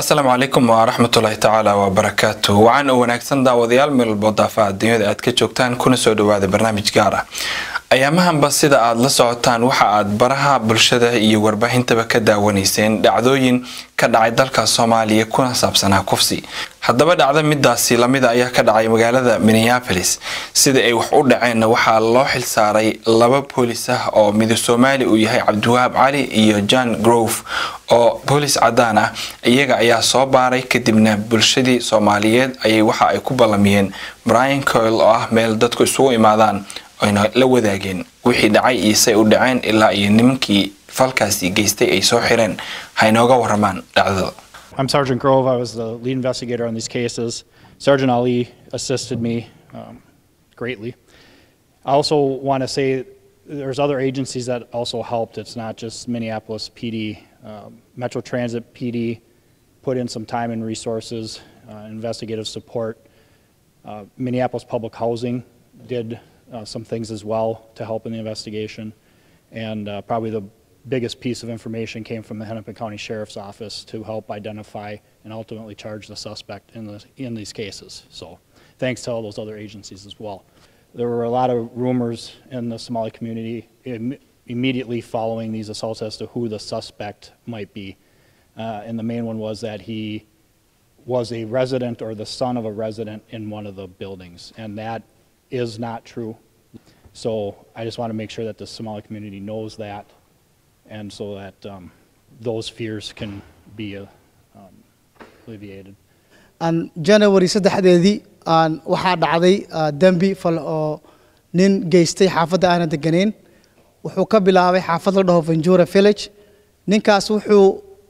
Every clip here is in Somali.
asalaamu calaykum waraxmatullaahi tacaala wabarakaatu wacan u wanaagsan daawadayaal meel walbo daafaha adduunyada aad ka joogtaan kuna soo dhawaada barnaamij gaar ah ayaamahanba sida aad la socotaan waxa aad baraha bulshada iyo warbaahintaba ka daawanayseen dhacdooyin ka dhacay dalka soomaaliya kuna saabsanaa kufsi haddaba dhacdo midaasi lamida ayaa ka dhacay magaalada minneapolis sida ay wax u dhaceenna waxaa loo xilsaaray laba boolis ah oo midab soomaali uu yahay cabdiwahaab cali iyo john grove oo boolis cadaan ah iyaga ayaa soo baaray kadibna bulshadii soomaaliyeed ayay waxa ay ku ballamiyeen brian coil oo ah meel dadku isugu imaadaan ayna la wadaageen wixii dhacay iyo say u dhaceen ilaa iyo nimankii falkaasi geystay ay soo xireen haynooga waramaan dhacdada I'm Sergeant Grove. I was the lead investigator on these cases. Sergeant Ali assisted me um, greatly. I also want to say there's other agencies that also helped. It's not just Minneapolis PD. Um, Metro Transit PD put in some time and resources, uh, investigative support. Uh, Minneapolis Public Housing did uh, some things as well to help in the investigation. And uh, probably the biggest piece of information came from the Hennepin County Sheriff's Office to help identify and ultimately charge the suspect in, the, in these cases. So thanks to all those other agencies as well. There were a lot of rumors in the Somali community Im- immediately following these assaults as to who the suspect might be. Uh, and the main one was that he was a resident or the son of a resident in one of the buildings. And that is not true. So I just want to make sure that the Somali community knows that and so that um, those fears can be uh, um, alleviated. aan january saddexdeedii aan waxaa dhacday dembi fal oo nin geystay xaafadda aanan deganayn wuxuu ka bilaabay xaafad la dhaho venjura village ninkaas wuxuu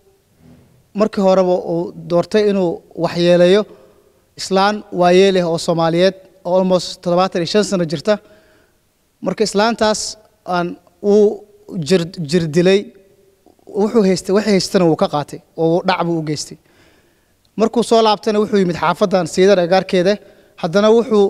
markii horeba uu doortay inuu waxyeeleeyo islaan waayeeleh oo soomaaliyeed oo almost toddobaatan iyo shan sano jirta marka islaantaas aan uu jir jir dilay wuxuu haystay waxay haystana wuu ka qaatay oo dhac buu u geystay markuu soo laabtana wuxuu yimid xaafaddan siidar agaarkeeda haddana wuxuu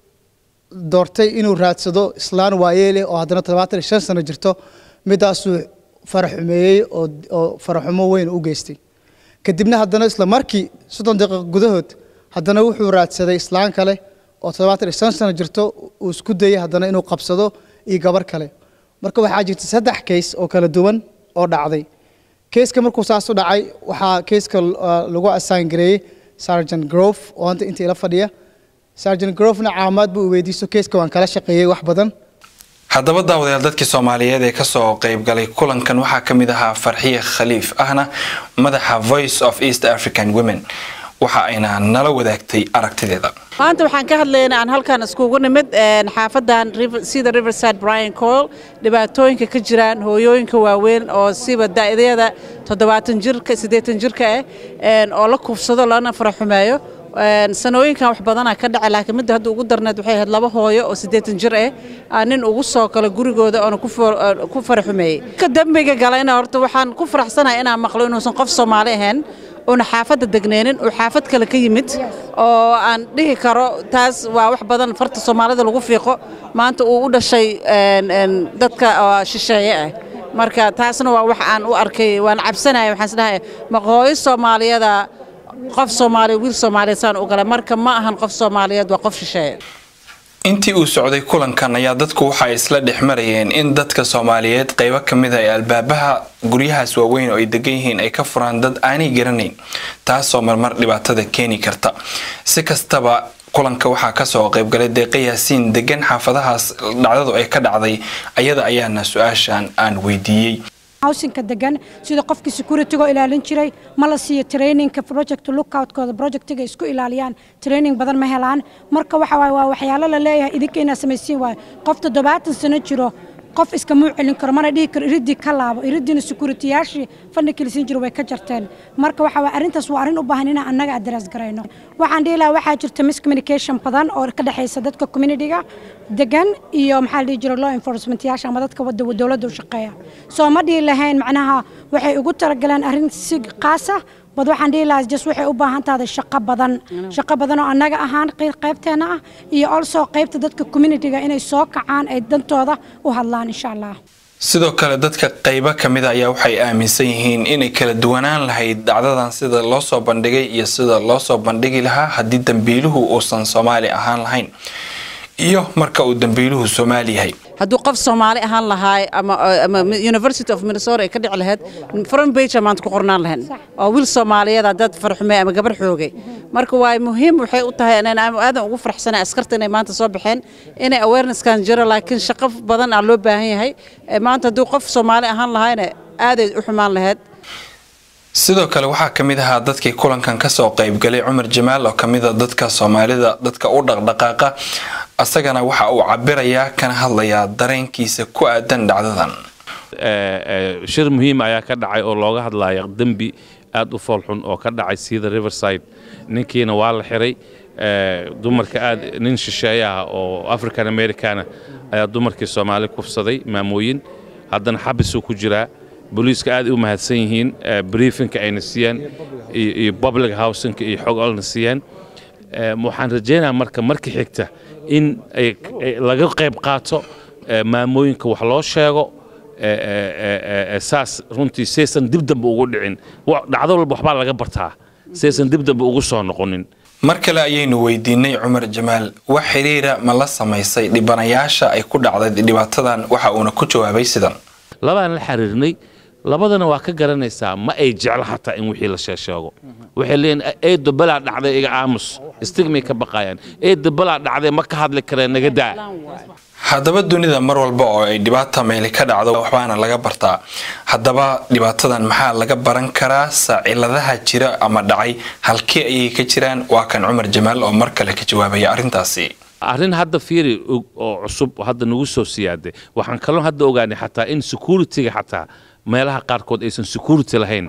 doortay inuu raadsado islaan waayeeleh oo haddana toddobaatan iyo shan sano jirto midaasuu faraxumeeyey oo oo faraxumo weyn u geystay kadibna haddana isla markii soddon daqiiqo gudahood haddana wuxuu raadsaday islaan kale oo toddobaatan iyo shan sano jirto uu isku dayay haddana inuu qabsado iyo gabar kale marka waxaa jirta saddex kays oo kala duwan oo dhacday keyska markuu saas u dhacay waxaa keyska lagu assign gareeyey sergeant grove oo hanta inta ila fadhiya sergeant grovena caamaad buu weydiiso keyska waan kala shaqeeyey wax badan haddaba daawadayaal dadkii soomaaliyeed ee kasoo qeybgalay kulankan waxaa ka mid ahaa farxiye khaliif ahna madaxa voice of east african women waxa ayna nala wadaagtay aragtideeda maanta waxaan ka hadlaynaa aan halkan iskugu nimid xaafadan sida riverside brian coil dhibaatooyinka ka jiraan hooyooyinka waaweyn oo siba da'dayada toddobaatan jirka siddeetan jirka ah oo la kufsado lana faraxumeeyo sanooyinkan wax badanaa ka dhaca laakiin midda hadda ugu darneed waxay ahayd laba hooyo oo siddeetan jir ah nin ugu soo galo gurigooda oona ku faraxumeeyey ka dembiga galayna horta waxaan ku faraxsanahay inaan maqlo inuusan qof soomaali ahayn una xaafadda degneenin uu xaafad kale ka yimid oo aan dhihi karo taas waa wax badan farta soomaalida lagu fiiqo maanta uu u dhashay dadka shisheeye ah marka taasna waa wax aan u arkay waan cabsanaya waxaan isdhahay maqooyo soomaaliyada qof soomaaliya wiil soomaaliyeed saan u galay marka ma ahan qof soomaaliyeed waa qof shisheeye intii uu socday kulankan ayaa dadku waxay isla dhex marayeen in dadka soomaaliyeed qaybo ka mid a ee albaabaha guryahaas waaweyn oo ay degan yihiin ay ka furaan dad aanay garanayn taasoo marmar dhibaatada keeni karta si kastaba kulanka waxaa kasoo qaybgalay deeqa yaasiin degan xaafadahaas dhacdadu ay ka dhacday ayada ayaana su-aashan aan weydiiyey hawsinka degan sida qofkii securitygo ilaalin jiray ma la siiyo traininka project lookoutkooda projectiga isku ilaaliyaan training badan ma helaan marka waxa waaye waa waxyaalo la leeyahay idinka inaad samaysiin waayo qof toddobaatan sano jiro qof iskamuu celin karo mana dhihi karo iridii ka laabo iridiina securityyaashii fandhigii lasiin jiro way ka jarteen marka waxa waa arrintaas waa arrin u baahan inaan annaga address garayno waxaan dhihi lahaa waxaa jirta miscommunication badan oo ka dhexaysa dadka communityga degan iyo maxaa la dhihi jira law enforcement yaasha ama dadka wadda dowladda u shaqeeya soo ma dhihi lahayn macnaha waxay ugu talagaleen arrin si qaas ah bad waxaan dhihi lahaa just waxay u baahan tahay shaqo badan shaqo badan oo annaga ahaan qaybteena ah iyo also qaybta dadka communityga inay soo kacaan ay dantooda u hadlaan insha allah sidoo kale dadka qeybo kamid a ayaa waxay aaminsan yihiin inay kala duwanaan lahayd dhacdadan sida loo soo bandhigay iyo sida loo soo bandhigi lahaa haddii dambiiluhu uusan soomaali ahaan lahayn iyo marka uu dambiiluhu soomaali yahay hadduu qof soomaali ahaan lahaay ama ama university of minnesota ay ka dhici lahayd front page maanta ku qornaan lahayn oo wiil soomaaliyeed dad farxumey ama gabar xoogay marka waa muhiim waxay u tahay inaan aadan ugu faraxsanay askarta inay maanta soo baxeen inay awarenesskan jiro laakiin shaqo badan aa loo baahan yahay maanta hadduu qof soomaali ahaan lahaayna aaday u xumaan lahayd sidoo kale waxaa ka mid ahaa dadkii kulankan kasoo qaybgalay cumar jamaal oo kamida dadka soomaalida dadka u dhaqdhaqaaqa asagana waxa uu cabirayaa kana hadlayaa dareenkiisa ku aadan dhacdadan shir muhiim ayaa ka dhacay oo looga hadlaya dembi aad u foolxun oo ka dhacay sida riverside ninkiina waa la xiray dumarka aad nin shisheeye ah oo african americana ayaa dumarkii soomaali kufsaday maamooyin haddana xabisuu ku jiraa booliiska aad u mahadsan yihiin briefinka ayna siiyaan iyo public housingka iyo xog olna siiyaan waxaan rajaynayaa marka marka xigta in laga qayb qaato maamooyinka wax loo sheego saas runtii saysan dib dambe ugu dhicin dhacdo walba waxbaa laga bartaa saysan dib dambe ugu soo noqonin mar kale ayaynu weydiinay cumar jamaal wax xiriira ma la samaysay dhibanayaasha ay ku dhacday dhibaatadan waxa uuna ku jawaabay sidan labaan la xiriirnay labadana waa ka garanaysaa ma ay jeclo xataa in wixii la sheesheego waxay leeyihin eedo balaa dhacday iga aamus istigmay ka baqayaan eedo balaa dhacday ma ka hadli kareen naga daa haddaba dunida mar walba oo ay dhibaata meeli ka dhacdo waxbaana laga bartaa haddaba dhibaatadan maxaa laga baran karaa saaciladaha jira ama dhacay halkii ayay ka jiraan waa kan cumar jamaal oo mar kale ka jawaabaya arrintaasi arrin hadda fiiri oo cusub hadda nagu soo siyaaday waxaan kaloo hadda ogaanay xataa in security-ga xataa meelaha qaarkood aysan security lahayn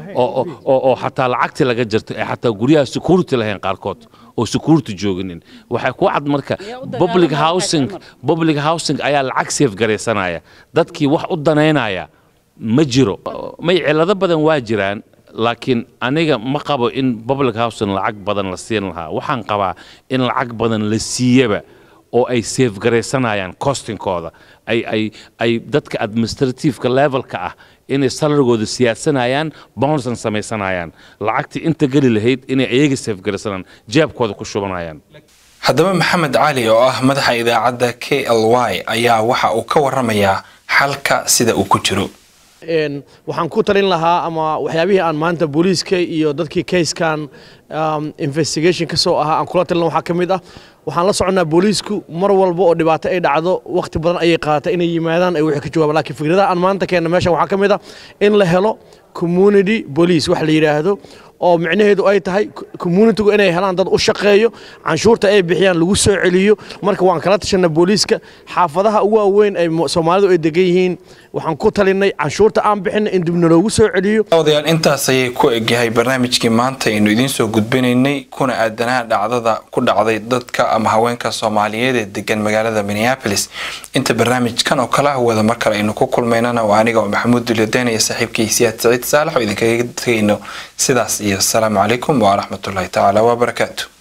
oo xataa lacagtii laga jirto ee xataa guryaha security lahayn qaarkood oo security jooginin waxay ku cad marka public housing public housing ayaa lacag safe garaysanaya dadkii wax u danaynaya ma jiro may cilado badan waa jiraan laakiin aniga ma qabo in public housing lacag badan la siin lahaa waxaan qabaa in lacag badan la siiyaba oo ay safe garaysanayaan costingkooda ay ay ay dadka administrativeka levelka ah inay salarigooda siyaasanayaan bounsan samaysanayaan lacagtii inta geli lahayd inay ayaga safe garaysanayaan jeebkooda ku shubanayaan haddaba maxamed cali oo ah madaxa idaacadda k l y ayaa waxa uu ka waramayaa xalka sida uu ku jiro waxaan ku talin lahaa ama waxyaabihii aan maanta booliiska iyo dadkii kayskan investigation ka soo ahaa aan kula talin waxaa ka mid ah waxaan la soconnaa booliisku mar walba oo dhibaato ay dhacdo wakhti badan ayay qaadatay inay yimaadaan ay wixii ka jawaabaan laakiin fikradaha aan maanta keenna meeshan waxaa ka mid ah in la helo community police wax la yidhaahdo oo micnaheedu ay tahay communitygu inay helaan dad u shaqeeyo canshuurta ay bixiyaan lagu soo celiyo marka waan kala tashanna booliiska xaafadaha ugu waaweyn ay soomaalidu ay degan yihiin waxaan ku talinay canshuurta aan bixinay in dibna loogu soo celiyo odayaal intaas ayay ku egyahay barnaamijkii maanta aynu idiin soo gudbinaynay kuna aadanaa dhacdada ku dhacday dadka ama haweenka soomaaliyeed ee degan magaalada minneapolis inta barnaamijkan oo kala wada mar kale aynu ku kulmaynana waa aniga oo maxamuud dulyadeen iyo saaxiibkii siyaad saciid saalax oo idinkaga tegayno sidaas iyo asalaamu calaykum waraxmatullaahi tacaala wabarakaatu